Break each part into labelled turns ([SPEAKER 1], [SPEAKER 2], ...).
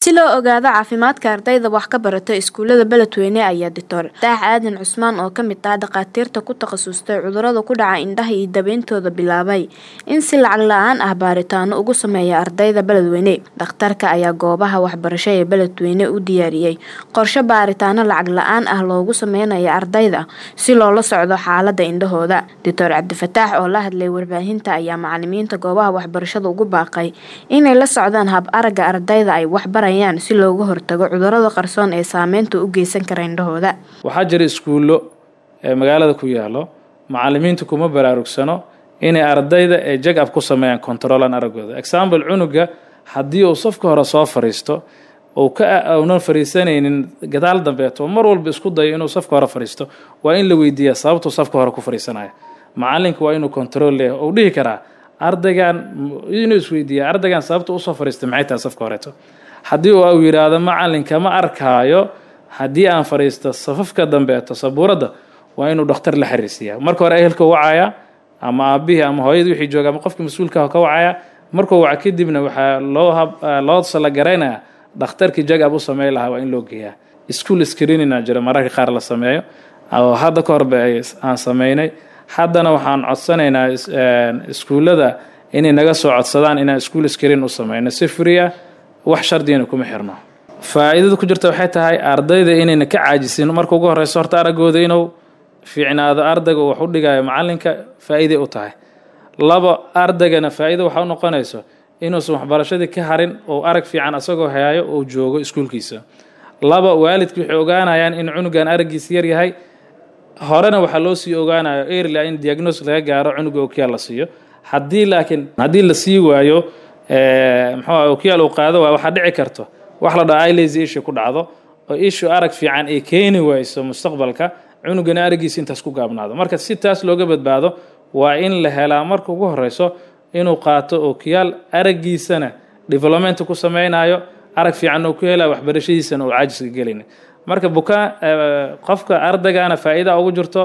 [SPEAKER 1] si loo ogaado caafimaadka ardayda wax ka barata iskuulada beledweyne ayaa doctor daax aadan cusmaan oo kamid ah dhakhaatiirta ku takhasustay cudurada ku dhaca indhaha iyo dabeyntooda bilaabay in si lacag la-aan ah baaritaano ugu sameeya ardayda beledweyne dhakhtarka ayaa goobaha waxbarasho ee beledweyne u diyaariyey qorshe baaritaano lacag la-aan ah loogu sameynaya ardayda si loola socdo xaalada indhahooda doctor cabdifataax oo la hadlay warbaahinta ayaa macalimiinta goobaha waxbarashada ugu baaqay inay la socdaan hab aragga ardayda ay waxbarayaan si looga hortago cudurada qarsoon ee saameynta u geysan kara indhahooda
[SPEAKER 2] waxaa jira iskuullo ee magaalada ku yaalo macalimiintu kuma baraarugsano inay ardayda ee jag ab ku sameeyaan controlan araggooda example cunuga haddii uu safka hore soo fariisto uu ka uunan fariisanaynin gadaal dambeeto mar walba isku dayo inuu safka hore fariisto waa in la weydiiyaa sababtuu safka hore ku fariisanaya macalinka waa inuu control leeyahay uu dhihi karaa ardaygan inuu isweydiiya ardaygan sababta usoo fariistay maxay tahay safka horeeto haddii uu yidhaahdo macalinka ma arkaayo haddii aan fadhiisto safafka dambeeto sabuuradda waa inuu dhakhtar la xiriirsiiyaa marka hore ehelka wacaya ama aabihii ama hooyadii wixii jooga ama qofka mas-uulka ka wacaya markuu waca kadibna waxaa loo loo salagaraynaya dhakhtarkii jag-ab u sameyn lahaa waa in loo geeyaa school screenina jira mararka qaar la sameeyo oo hadda ka horba aan sameynay haddana waxaan codsanaynaa iskuullada inay naga soo codsadaan inaan school screen u sameyno si free ah wax shardigana kuma xirno faa-iidada ku jirta waxay tahay ardayda inayna ka caajisin marka ugu horeyso horta araggooda inuu fiicnaado ardayga wax u dhigayo macalinka faa-iiday u tahay labo ardaygana faa-iida waxa u noqonayso inuusan waxbarashadii ka harin oo arag fiican asagoo hayaayo oo joogo iskuulkiisa laba waalidki waxay ogaanayaan in cunugan araggiisa yar yahay horena waxaa loo sii ogaanayo erlia in diagnos laga gaaro cunuga okiyaal la siiyo haddii laakiin haddii la sii waayo mxuu okiyaal uu qaado waa waxaa dhici karto wax la dhaha ilazy issue ku dhacdo oo issue arag fiican ay keeni wayso mustaqbalka cunugana araggiisa intaas ku gaabnaado marka si taas looga badbaado waa in la helaa marka ugu horeyso inuu qaato okiyaal araggiisana development ku sameynayo arag fiican oo ku helayo waxbarashadiisana oo caajiska gelin marka bukaan qofka ardaygana faa-iida ugu jirto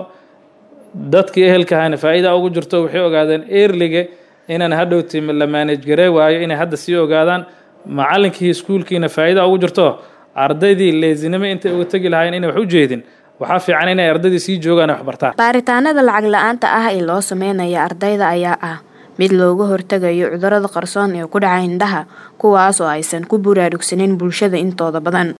[SPEAKER 2] dadkii ehelkahana faa-iida ugu jirto waxay ogaadeen erlige inaan hadhowti la maanaj garee waayo inay hadda sii ogaadaan macalinkii iskuulkiina faa-iida ugu jirto ardaydii leesinimo intay uga tegi lahaayeen inay wax u jeedin waxaa fiican inay ardaydii sii joogaan wax bartaan
[SPEAKER 1] baaritaanada lacag la-aanta ah ee loo sameynaya ardayda ayaa ah mid looga hortagayo cudurada qarsoon ee ku dhaca indhaha kuwaas oo aysan ku buraarugsaneyn bulshada intooda badan